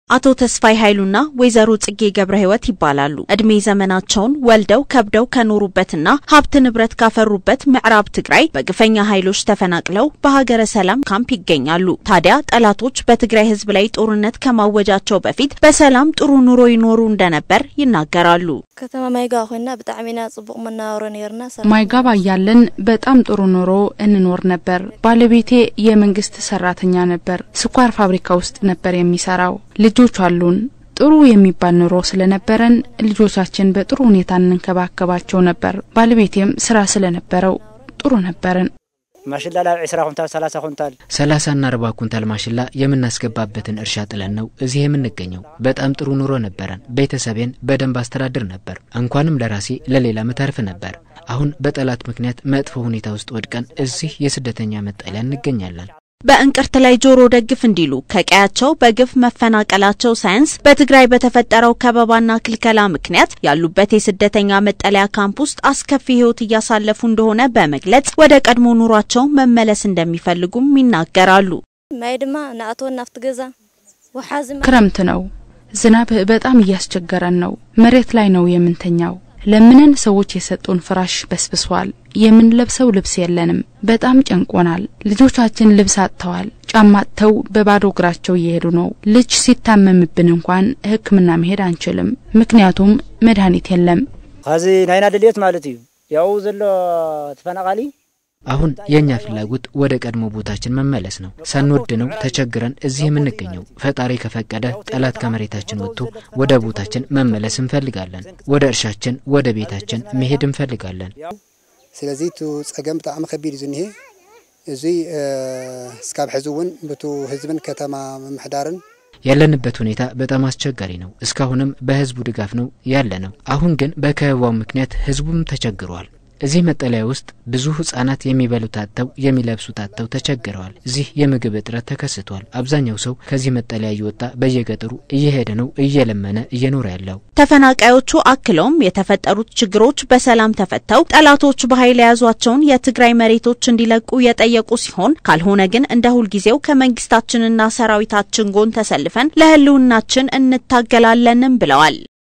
አቶ ተስፋይ ኃይሉና ወይዘሮ ጽጌ ገብረ ሕይወት ይባላሉ። እድሜ ዘመናቸውን ወልደው ከብደው ከኖሩበትና ሀብት ንብረት ካፈሩበት ምዕራብ ትግራይ በግፈኛ ኃይሎች ተፈናቅለው በሀገረ ሰላም ካምፕ ይገኛሉ። ታዲያ ጠላቶች በትግራይ ሕዝብ ላይ ጦርነት ከማወጃቸው በፊት በሰላም ጥሩ ኑሮ ይኖሩ እንደነበር ይናገራሉ። ከተማ ማይጋ ኮይና ብጣዕሚ ኢና ጽቡቅ መናበሮ ነርና ማይጋባ እያለን በጣም ጥሩ ኑሮ እንኖር ነበር። ባለቤቴ የመንግስት ሰራተኛ ነበር። ስኳር ፋብሪካ ውስጥ ነበር የሚሰራው። ልጆች አሉን። ጥሩ የሚባል ኑሮ ስለነበረን ልጆቻችን በጥሩ ሁኔታ እንንከባከባቸው ነበር። ባለቤቴም ስራ ስለነበረው ጥሩ ነበርን። ማሽላ ላብ ዒስራ ኩንታል ሰላሳ ኩንታል ሰላሳና አርባ ኩንታል ማሽላ የምናስገባበትን እርሻ ጥለን ነው እዚህ የምንገኘው። በጣም ጥሩ ኑሮ ነበረን። ቤተሰቤን በደንብ አስተዳድር ነበር። እንኳንም ለራሴ ለሌላ ምተርፍ ነበር። አሁን በጠላት ምክንያት መጥፎ ሁኔታ ውስጥ ወድቀን እዚህ የስደተኛ መጠለያ እንገኛለን። በእንቅርት ላይ ጆሮ ደግፍ እንዲሉ ከቀያቸው በግፍ መፈናቀላቸው ሳያንስ በትግራይ በተፈጠረው ከበባና ክልከላ ምክንያት ያሉበት የስደተኛ መጠለያ ካምፕ ውስጥ አስከፊ ሕይወት እያሳለፉ እንደሆነ በመግለጽ ወደ ቀድሞ ኑሯቸው መመለስ እንደሚፈልጉም ይናገራሉ። ማይ ድማ ንኣተወ ናብቲ ገዛ ወሓዚ ክረምት ነው። ዝናብ በጣም እያስቸገረን ነው። መሬት ላይ ነው የምንተኛው። ለምነን ሰዎች የሰጡን ፍራሽ በስብሷል። የምንለብሰው ልብስ የለንም። በጣም ጨንቆናል። ልጆቻችን ልብስ አጥተዋል። ጫማ አጥተው በባዶ እግራቸው እየሄዱ ነው። ልጅ ሲታመምብን እንኳን ሕክምና መሄድ አንችልም፣ ምክንያቱም መድኃኒት የለም። ካዚ ናይና ድልየት ማለት እዩ ያው ዘሎ ተፈናቃሊ አሁን የእኛ ፍላጎት ወደ ቀድሞ ቦታችን መመለስ ነው። ሳንወድ ነው ተቸግረን እዚህ የምንገኘው። ፈጣሪ ከፈቀደ ጠላት ከመሬታችን ወጥቶ ወደ ቦታችን መመለስ እንፈልጋለን። ወደ እርሻችን፣ ወደ ቤታችን መሄድ እንፈልጋለን። ስለዚ እቲ ፀገም ብጣዕሚ ከቢድ እዩ ዝኒሄ እዚ እስካብ ሕዚ እውን ብቱ ህዝብን ከተማ ምምሕዳርን ያለንበት ሁኔታ በጣም አስቸጋሪ ነው። እስካሁንም በህዝቡ ድጋፍ ነው ያለ ነው። አሁን ግን በከበባው ምክንያት ህዝቡም ተቸግሯል። እዚህ መጠለያ ውስጥ ብዙ ህጻናት የሚበሉት አጥተው የሚለብሱት አጥተው ተቸግረዋል። እዚህ የምግብ እጥረት ተከስቷል። አብዛኛው ሰው ከዚህ መጠለያ እየወጣ በየገጠሩ እየሄደ ነው እየለመነ እየኖረ ያለው። ተፈናቃዮቹ አክለውም የተፈጠሩት ችግሮች በሰላም ተፈተው ጠላቶች በኃይል የያዟቸውን የትግራይ መሬቶች እንዲለቁ የጠየቁ ሲሆን ካልሆነ ግን እንደ ሁልጊዜው ከመንግስታችንና ሰራዊታችን ጎን ተሰልፈን ለህልውናችን እንታገላለንም ብለዋል።